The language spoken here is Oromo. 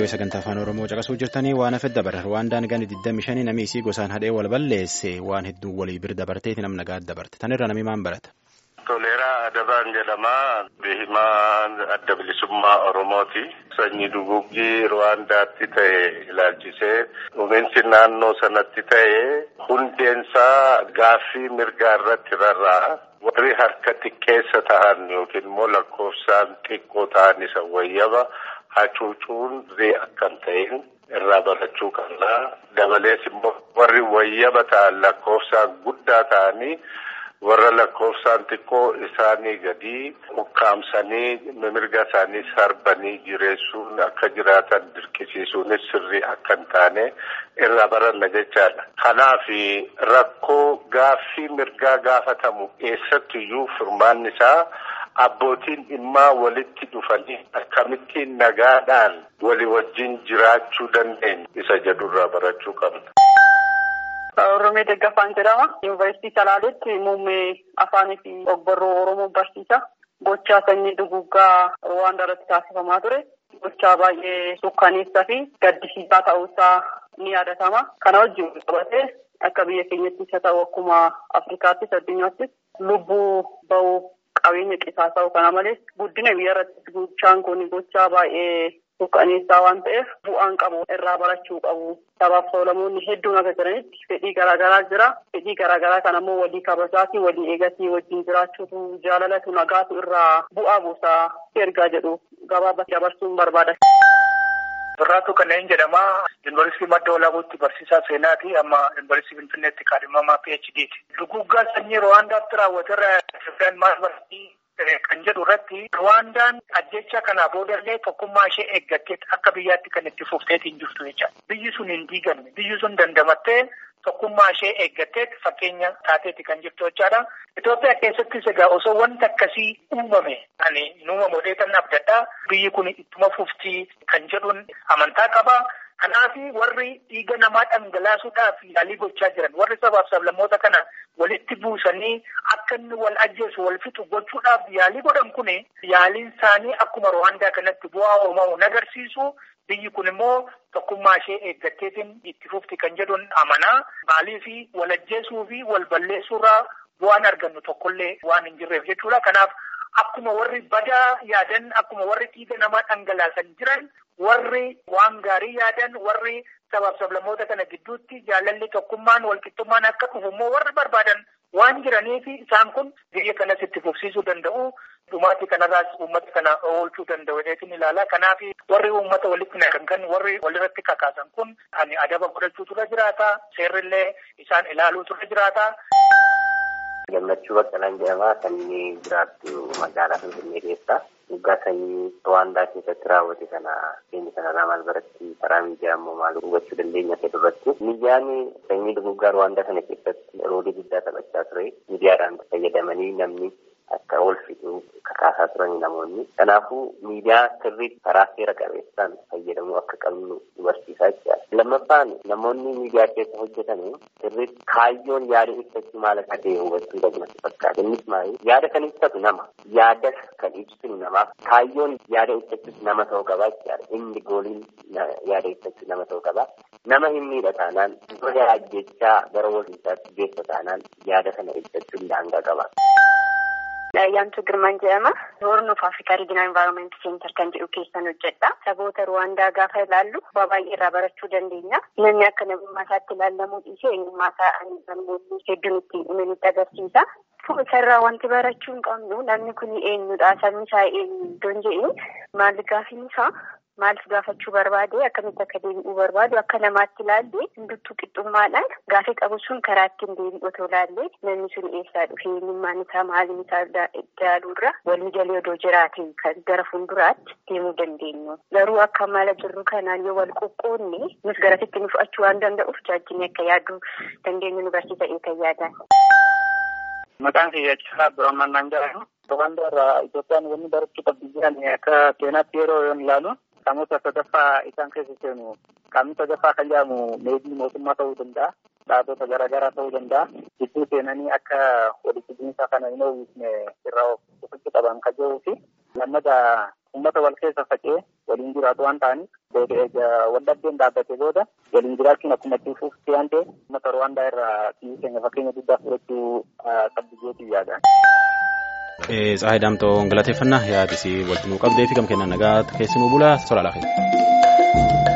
sagantaa afaan oromoo caqasuu jirtanii waan hafe dabarra ruwaandaan gani 25 namni isii gosaan hadhee wal balleesse waan hedduu walii bir dabarteeti nam nagaa dabarte tanirra namni maan barata. Toleeraa Adabaan jedhama. Beehimaa adda bilisummaa Oromooti. Sanyii duguggii Ruwaandaatti ta'e ilaalchisee dhumiinsi naannoo sanatti ta'e hundeensaa gaaffii mirgaa irratti rarra'a. Warri harka xiqqeessa ta'an yookiin immoo lakkoofsaan xiqqoo ta'an isa wayyaba hacuucuun akka hin ta'in irraa barachuu qabna. Dabalees immoo warri wayyaba ta'an lakkoofsaan guddaa ta'anii warra lakkoofsaan xiqqoo isaanii gadi ukkaamsanii mirga isaanii sarbanii jireessuun akka jiraatan dirqisiisuunis sirrii akka hin taane irraa baranna jechaadha. Kanaaf rakkoo gaaffii mirgaa gaafatamu eessattiyyuu furmaanni isaa abbootiin dhimmaa walitti dhufanii akkamittiin nagaadhaan walii wajjin jiraachuu dandeenyu isa jedhurraa barachuu qabna. Oromee Deggafaan jedhama. Yuunivarsiitii Salaaleetti muummee afaanii fi ogbarruu Oromoo barsiisa. Gochaa sanyii duguggaa Ruwaandaa irratti taasifamaa ture. Gochaa baay'ee sukkaneessaa fi gaddisiisaa ta'uusaa ni yaadatama. Kana wajjin qabatee akka biyya keenyattis haa ta'u akkuma Afrikaattis addunyaattis lubbuu bahuu qabeenya qisaasa'u kana malees guddina biyya irratti gochaan kun gochaa baay'ee sukkaneessaa waan ta'eef bu'aan qabu irraa barachuu qabu. Sabaaf sablammoonni hedduun akka jiranitti fedhii garaagaraa jira. Fedhii garaagaraa kana immoo walii kabajaatii walii eegatii wajjin jiraachuutu jaalalatu nagaatu irraa bu'aa buusaa ergaa jedhu gabaabatti dabarsuun barbaada. Birraatu kanneen jedhama. Yuunivarsiitii Madda Walaabuutti barsiisaa seenaati. Amma Yuunivarsiitii Finfinneetti kaadhimamaa PHDti. Duguggaa sanyii Ruwaandaatti raawwaterra Itoophiyaan maal barsiisii kan jedhu irratti Ruwaandaan ajjecha kanaa boodallee tokkummaa ishee eeggattee akka biyyaatti kan itti fufteetiin jirtu jecha. Biyyi sun hin diigamne. Biyyi sun dandamattee tokkummaa ishee eeggattee fakkeenya taateeti kan jirtu jechaadha. Itoophiyaa keessattis egaa osoo wanti akkasii uumame ani nuuma modeetan abdadhaa biyyi kun ittuma fuftii kan jedhuun amantaa qaba. Kanaaf warri dhiiga namaa dhangalaasuudhaaf yaalii gochaa jiran warri sabaaf sablammoota kana walitti buusanii akka inni wal ajjeesu wal fixu gochuudhaaf yaalii godhan kun yaaliin isaanii akkuma Ruwaandaa kanatti bu'aa uumamu agarsiisu. Biyyi kun immoo tokkummaa ishee eeggatteetiin itti fufti kan jedhuun amanaa. Maaliif wal ajjeesuu fi wal balleessuurraa bu'aan argannu tokkollee waan hin jirreef jechuudha. Kanaaf akkuma warri badaa yaadan akkuma warri dhiiga namaa dhangalaasan jiran warri waan gaarii yaadan warri sabaaf sablammoota kana gidduutti jaalalli tokkummaan walqixxummaan akka dhufu immoo warri barbaadan waan jiraniif isaan kun biyya kanas itti fufsiisuu danda'u. Dhumaatii kanarraas uummata kana oolchuu danda'u jedheetiin ilaala. Kanaaf warri uummata walitti naqan kan warri walirratti kakaasan kun ani adaba godhachuutu irra jiraata. Seerrillee isaan ilaaluutu irra jiraata. Gammachuu Baqqalaan jedhama. Sanyii jiraattu magaalaa Finfinnee keessa. Waggaa sanyii Ruwaandaa keessatti raawwate kana keenya kanarraa maal baratti karaa miidiyaa immoo maal hubachuu dandeenya ta'e duratti. Miidiyaan sanyii duguggaa Ruwaandaa kana keessatti roolii guddaa taphachaa ture. Miidiyaadhaan fayyadamanii namni akka ol fixu kakaasaa turani namoonni. Kanaafuu miidiyaa sirriitti karaa seera qabeessaan fayyadamuu akka qabnu nu barsiisaa jechuudha. Lammaffaan namoonni miidiyaa keessa hojjetan sirriitti kaayyoon yaada ibsachuu maal akka ta'e hubachuu qabna fakkaata. Innis maali? Yaada kan ibsatu nama. Yaada kan ibsinu namaaf kaayyoon yaada ibsachuus nama ta'uu qaba jechuudha. Inni gooliin yaada ibsachuu nama ta'uu qaba. Nama hin miidha taanaan gola ajjechaa gara walqiixaatti geessa taanaan yaada kana ibsachuun daangaa qaba. Yaantu Girmaan jedhama. Horn of Afrikaa Regional Environment Center kan jedhu keessan hojjedha. Saboota Ruwaandaa gaafa ilaallu waa baay'ee irraa barachuu dandeenya. Namni akka namummaa isaatti ilaallamuu dhiisee eenyummaa isaa namoonni hedduun itti hime nutti agarsiisa. Isarraa wanti barachuu hin qabnu namni kun eenyudha sabni isaa eenyu iddoon jedhu maal gaafiin isaa maaliif gaafachuu barbaade akkamitti akka deebi'uu barbaadu akka namaatti ilaalle hunduttuu qixxummaadhaan gaafii qabu sun karaa ittiin deebi'u otoo ilaalle namni sun eessaa dhufe eenyummaan isaa maaliin isaa ilaaluurra walii galee odoo jiraate kan gara fuulduraatti deemuu dandeenyu. Garuu akka mala jirru kanaan yoo wal qoqqoodne nus garasitti nu fudhachuu waan danda'uuf jaajjinni akka yaaduu dandeenyu nu barsiisa eegan yaadan. Maqaan kiyya Caalaa Abdurrahman jedhama. Ruwaandaa irraa Itoophiyaan wanni barachuu qabdi jiran akka seenaatti yeroo yoon ilaalu qaamota sadaffaa isaan keessa seenu qaamni sadaffaa kan jedhamu meebii mootummaa ta'uu danda'a. Dhaabota garaagaraa ta'uu danda'a. Gidduu seenanii akka walitti bu'iinsa kana hin oomishne irraa of qaban kan jiruu fi lammata uummata wal keessa faca'ee waliin jiraatu waan ta'aniif waldhabdeen dhaabbatee booda waliin jiraachuun akkuma itti fufti waan ta'eef uummata Rwaandaa irraa biyyi keenya fakkeenya guddaa fudhachuu qabdi jeetii yaadaan. Tsaahii Daamtoo galateeffannaa yaadisii walitti nuu qabdee fi gam kennan nagaa keessi nuu bulaa soraa laafee.